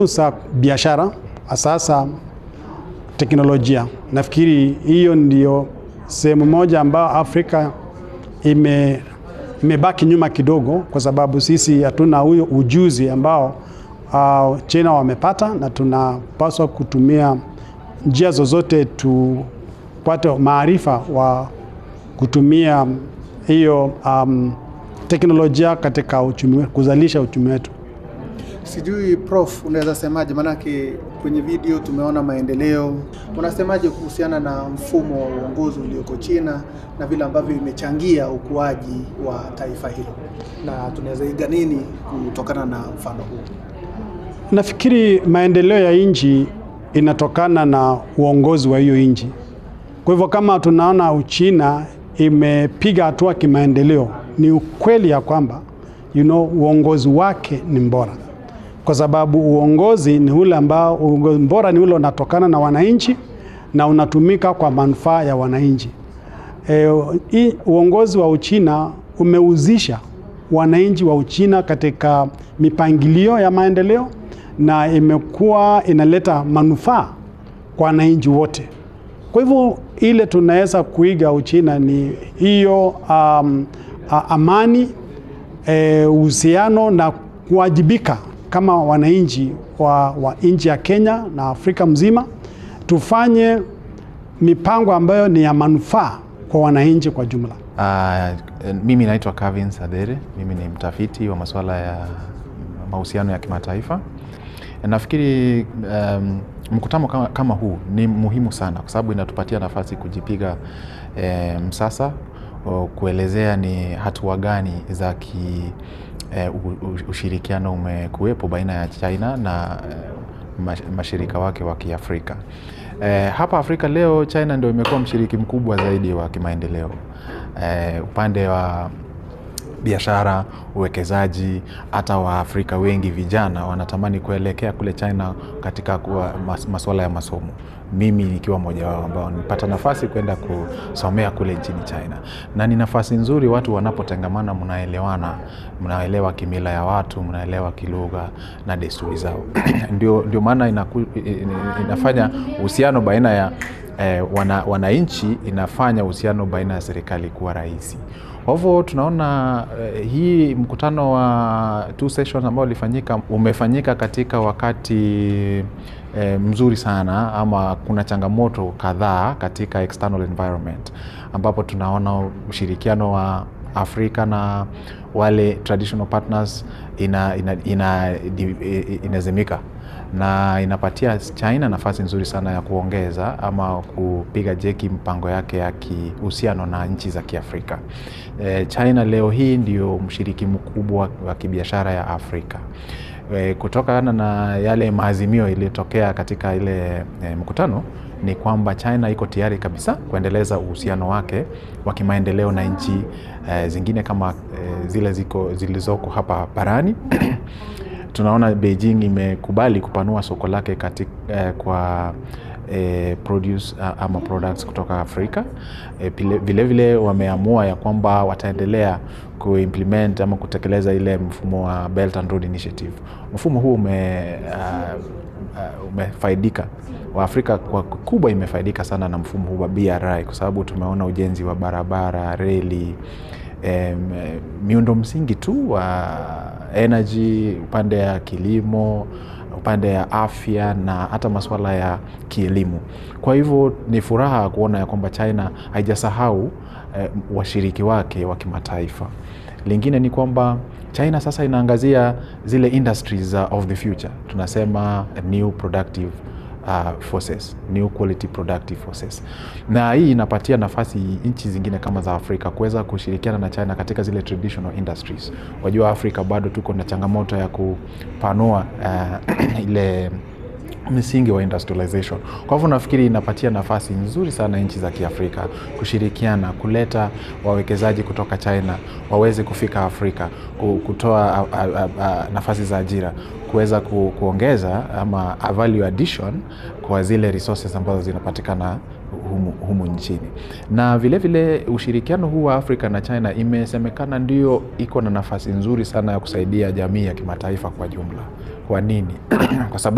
za biashara sasa teknolojia. Nafikiri hiyo ndio sehemu moja ambayo Afrika ime imebaki nyuma kidogo, kwa sababu sisi hatuna huyo ujuzi ambao uh, China wamepata, na tunapaswa kutumia njia zozote tupate maarifa wa kutumia hiyo um, teknolojia katika uchumi, kuzalisha uchumi wetu. Sijui Prof, unaweza semaje? Maanake kwenye video tumeona maendeleo. Unasemaje kuhusiana na mfumo wa uongozi ulioko China na vile ambavyo imechangia ukuaji wa taifa hilo, na tunaweza iga nini kutokana na mfano huu? Nafikiri maendeleo ya nchi inatokana na uongozi wa hiyo nchi. Kwa hivyo kama tunaona Uchina imepiga hatua kimaendeleo, ni ukweli ya kwamba you know, uongozi wake ni bora, kwa sababu uongozi ni ule ambao uongozi bora ni ule unatokana na wananchi na unatumika kwa manufaa ya wananchi. E, uongozi wa Uchina umeuzisha wananchi wa Uchina katika mipangilio ya maendeleo na imekuwa inaleta manufaa kwa wananchi wote. Kwa hivyo ile tunaweza kuiga Uchina ni hiyo um, amani uhusiano e, na kuwajibika kama wananchi wa, wa nchi ya Kenya na Afrika mzima, tufanye mipango ambayo ni ya manufaa kwa wananchi kwa jumla. Uh, mimi naitwa Kevin Sadere, mimi ni mtafiti wa masuala ya mahusiano ya kimataifa. Nafikiri um, mkutano kama, kama huu ni muhimu sana kwa sababu inatupatia nafasi kujipiga e, msasa o, kuelezea ni hatua gani za ki e, ushirikiano umekuwepo baina ya China na e, mashirika wake wa Kiafrika. E, hapa Afrika leo China ndio imekuwa mshiriki mkubwa zaidi wa kimaendeleo e, upande wa biashara, uwekezaji. Hata Waafrika wengi vijana wanatamani kuelekea kule China katika mas, masuala ya masomo. Mimi nikiwa mmoja wao ambao nilipata nafasi kwenda kusomea kule nchini China, na ni nafasi nzuri. Watu wanapotengamana, mnaelewana, mnaelewa kimila ya watu, mnaelewa kilugha na desturi zao ndio, ndio maana inaku, inafanya uhusiano baina ya eh, wananchi wana inafanya uhusiano baina ya serikali kuwa rahisi. Kwa hivyo tunaona uh, hii mkutano wa two sessions ambao ulifanyika umefanyika katika wakati eh, mzuri sana, ama kuna changamoto kadhaa katika external environment ambapo tunaona ushirikiano wa Afrika na wale traditional partners ina, ina, ina, inazimika na inapatia China nafasi nzuri sana ya kuongeza ama kupiga jeki mpango yake ya kihusiano na nchi za Kiafrika. E, China leo hii ndio mshiriki mkubwa wa kibiashara ya Afrika. E, kutokana na yale maazimio iliyotokea katika ile e, mkutano ni kwamba China iko tayari kabisa kuendeleza uhusiano wake wa kimaendeleo na nchi e, zingine kama e, zile ziko zilizoko hapa barani tunaona Beijing imekubali kupanua soko lake katika, eh, kwa eh, produce ama products kutoka Afrika. Eh, vilevile vile wameamua ya kwamba wataendelea kuimplement ama kutekeleza ile mfumo wa Belt and Road Initiative. Mfumo huu ume, uh, uh, umefaidika Waafrika kwa kubwa imefaidika sana na mfumo huu wa BRI kwa sababu tumeona ujenzi wa barabara, reli eh, miundo msingi tu wa energy, upande ya kilimo, upande ya afya na hata masuala ya kielimu. Kwa hivyo ni furaha kuona ya kwamba China haijasahau eh, washiriki wake wa kimataifa. Lingine ni kwamba China sasa inaangazia zile industries uh, of the future, tunasema new productive Uh, forces, new quality productive forces, na hii inapatia nafasi nchi zingine kama za Afrika kuweza kushirikiana na China katika zile traditional industries. Wajua Afrika bado tuko na changamoto ya kupanua uh, ile msingi wa industrialization. Kwa hivyo nafikiri inapatia nafasi nzuri sana nchi za Kiafrika kushirikiana, kuleta wawekezaji kutoka China waweze kufika Afrika, kutoa a, a, a, nafasi za ajira, kuweza ku, kuongeza ama a value addition kwa zile resources ambazo zinapatikana humu, humu nchini. Na vilevile vile ushirikiano huu wa Afrika na China imesemekana ndio iko na nafasi nzuri sana ya kusaidia jamii ya kimataifa kwa jumla. Kwa nini? kwa sababu